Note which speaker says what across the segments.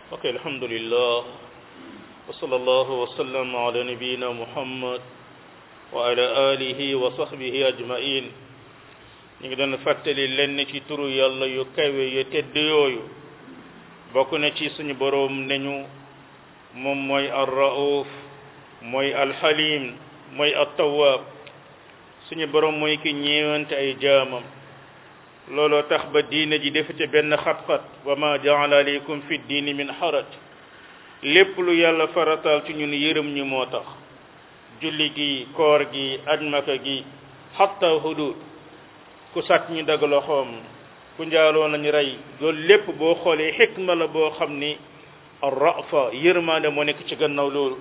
Speaker 1: ok alhamdulillah wa sallallahu wa sallam ala nabiyina muhammad wa ala alihi wa sahbihi ajmain ñu ngi doon fàttali lenn ci turu yàlla yu kawe yu tedd yooyu bokk na ci suñu boroom neñu moom mooy ar-rauf mooy alxalim mooy at-tawwab suñu boroom mooy ki ñeewante ay jaamam looloo tax ba diine ji defete benn xat-xat wa ma jaala aleykum fi diini min xaraj lépp lu yàlla farataal ci ñun yërëm ñu moo tax julli gi koor gi aj maka gi xatta hudud ku sàcc ñu dagg loxoom ku njaaloo nañu rey loolu lépp boo xoolee xikma la boo xam ni ar-rafa yërmaande moo nekk ci gannaaw loolu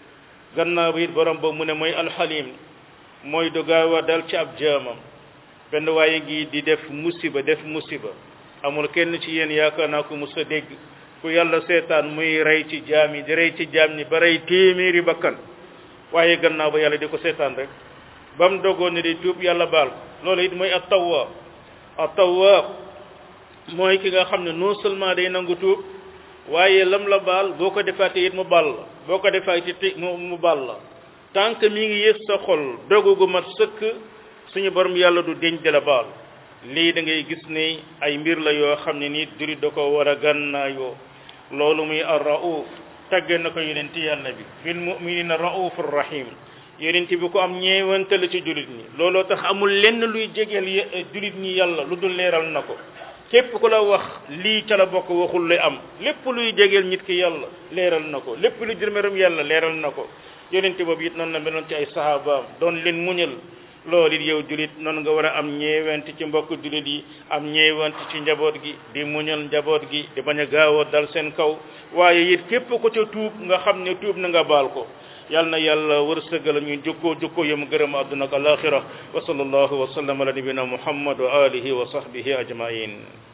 Speaker 1: gannaaw bi it borom ba mu ne mooy alxalim mooy du gaaw a dal ci ab jaamam benn waaye ngi di def musiba def musiba amul kenn ci yéen yaakaar naa ko mos a dégg ku yàlla seetaan muy rey ci jaam yi di rey ci jaam ñi ba rey téeméeri bakkan waaye gannaaw ba yàlla di ko seetaan rek ba mu dogoon ne di tuub yàlla baal ko loolu it mooy at-tawwaab at-tawwaab mooy ki nga xam ne non seulement day nangu tuub waaye lam la baal boo ko defaatee it mu baal la boo ko defaatee mu mu baal la tant que mi ngi yëg sa xol dogu gu mat sëkk suñu borom yàlla du deñ de la baal lii da ngay gis ne ay mbir la yoo xam ne nit duri da ko war a gànnaayoo loolu muy ar-rauf tagge na ko yonent yàlla bi bil muminina raufur rahim yonent bi ko am ñeewante la ci julit ñi looloo tax amul lenn luy jegeel julit ñi yàlla lu dul leeral na ko képp ku la wax lii ca la bokk waxul lay am lépp luy jegeel nit ki yàlla leeral na ko lépp lu jërmëram yàlla leeral na ko yonent boobu it noonu la meloon ci ay sahabaam doon leen muñal loolu it yow julit noonu nga war a am ñeewant ci mbokk julit yi am ñeewant ci njaboot gi di muñal njaboot gi di bañ a gaaw a dal seen kaw waaye it képp ko ca tuub nga xam ne tuub na nga baal ko yal na yàlla wërsëgal ñu jukkoo jukkoo yam gërëm àdduna ak alaxira wa sallallahu wa sallam ala nabina muhammad wa alihi wa sahbihi ajmain